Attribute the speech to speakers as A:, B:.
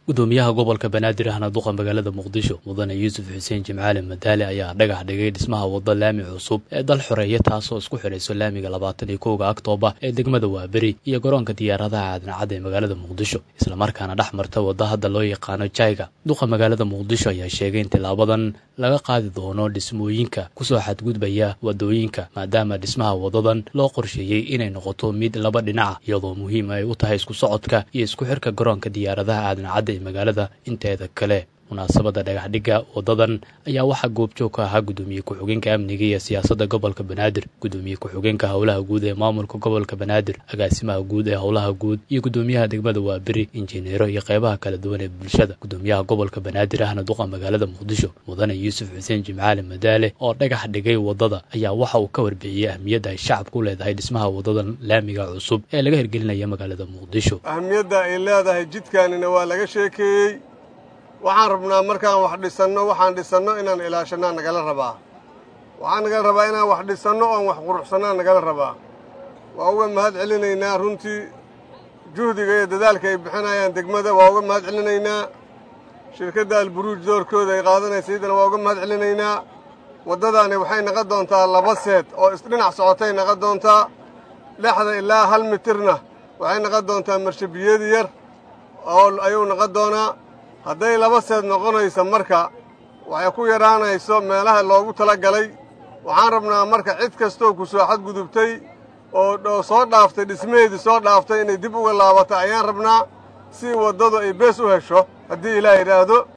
A: gudoomiyaha gobolka banaadir ahna duqa magaalada muqdisho mudane yuusuf xuseen jimcaali madaale ayaa dhagax dhigay dhismaha wadda laami cusub ee dal xoreeya taasoo isku xidhayso laamiga labaatan iyo kowga aktoobar ee degmada waaberi iyo garoonka diyaaradaha caadincad ee magaalada muqdisho islamarkaana dhex marta wadda hadda loo yaqaano jayga duqa magaalada muqdisho ayaa sheegay in tilaabadan laga qaadi doono dhismooyinka kusoo xadgudbaya wadooyinka maadaama dhismaha wadadan loo qorsheeyey inay noqoto mid laba dhinaca iyadoo muhiim ay u tahay isku socodka iyo isku xirka garoonka diyaaradaha caadincadda ee magaalada inteeda kale munaasabadda dhagaxdhigga wadadan ayaa waxaa goobjoog ka ahaa gudoomiye ku-xigeenka amniga iyo siyaasadda gobolka banaadir gudoomiye ku-xigeenka howlaha guud ee maamulka gobolka banaadir agaasimaha guud ee howlaha guud iyo gudoomiyaha degmada waaberi injineero iyo qeybaha kala duwan ee bulshada gudoomiyaha gobolka banaadir ahna duqa magaalada muqdisho mudane yuusuf xuseen jimcaali madaale oo dhagax dhigay wadada ayaa waxa uu ka warbixiyey ahmiyadda ay shacabku leedahay dhismaha wadadan laamiga cusub ee laga hirgelinaya magaalada muqdisho
B: ahmiyadda ay leedahay jidkaanina waa laga sheekeeyey waxaan rabnaa markaan wax dhisanno waxaan dhisanno inaan ilaashannaa nagala rabaa waxaan nagala rabaa inaan wax dhisanno oon wax quruxsannaa nagala rabaa waa uga mahad celinaynaa runtii juhdiga iyo dadaalka ay bixinayaan degmada waa uga mahad celinaynaa shirkadda alburuuj doorkooda ay qaadanaysa iyadana waa uga mahad celinaynaa waddadaani waxay naqon doontaa laba seed oo isdhinac socotay naqon doontaa lexda ilaa hal mitirna waxay naqon doontaa marshabiyeedi yar oo ayuu naqon doonaa hadday laba seed noqonayso marka waxay ku yadhaanayso meelaha loogu tala galay waxaan rabnaa marka cid kastoo ku soo xadgudubtay oo soo dhaaftay dhismaheedii soo dhaaftay inay dib uga laabato ayaan rabnaa si waddadu ay bees u hesho haddii ilaah yidhaahdo